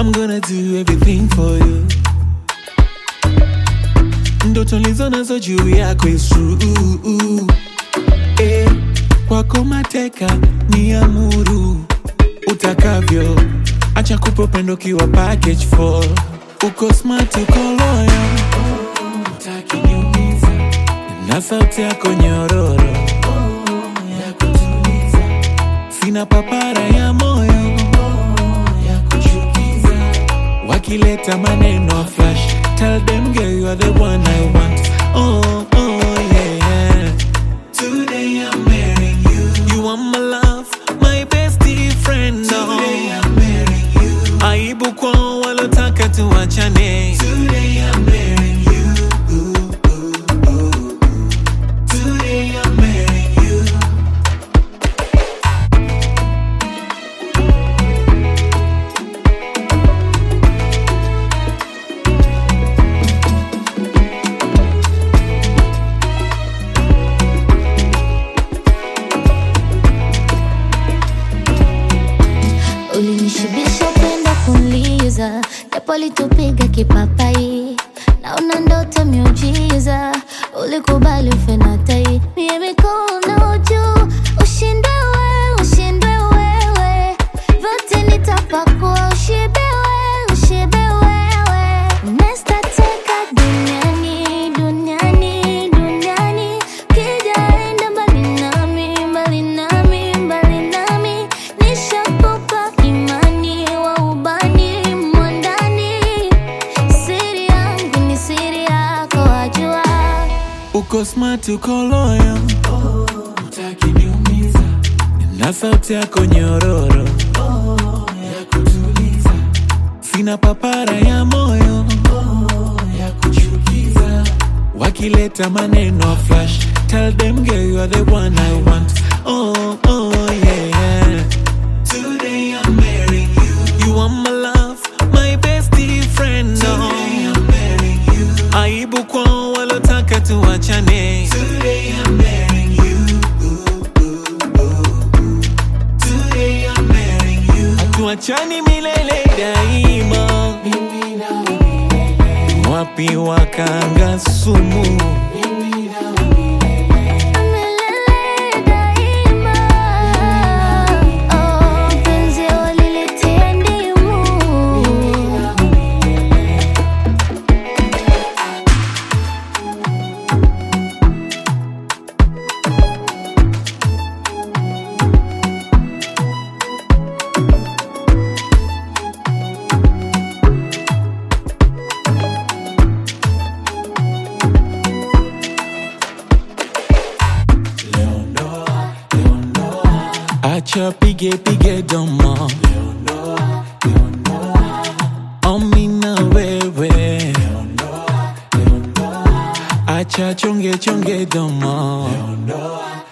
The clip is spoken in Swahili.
I'm gonna do everything for you. Ndoto lizo nazo juu yako is true. Eh, kwako mateka ni amuru utakavyo, acha kupa upendo kiwa package for uko smart, uko loyal, utaki niumiza na sauti yako nyororo ya kutuliza, sina papara ya moyo ya kuchukiza, wakileta maneno flash, tell them girl you are the one I want. Oh, oh yeah. Today I'm marrying you. You are my love, my bestie friend. Today I'm marrying you. Aibu kwa walotaka tuachane. Today I'm marrying you. Today I'm marrying you. Ulinishibisha upendo kunliza, japo litupiga kipapai, naona ndoto miujiza, ulikubali ufe na tai, mie mikono juu, ushindwe wewe, ushindwe wewe, vyote nitapakua, ushibe wewe, ushibe wewe, nestateka duniani, duniani, duniani, kijaenda mbali nami, mbali nami, mbali nami, nishakupa imani wa ubani mwandani, siri yangu ni siri yako, wajua. Uko smart, uko loyal, utaki niumiza, na sauti yako nyororo ya kutuliza, sina papara ya moyo ya kuchukiza, wakileta maneno flash, tell them girl you are the one I want. Oh, oh yeah. Today I'm marrying you. You are my love, my bestie friend. Today I'm marrying you. Aibu kwa walotaka tuachane. Today I'm marrying you. Today I'm marrying you. Hatuachani milele daima. Mimi na wewe. Wapi wakanga sumu? Mimi na wewe. Milele daima. Oh, penzi walilitia ndimu. Acha pige pige domo Omi na wewe Acha chonge chonge domo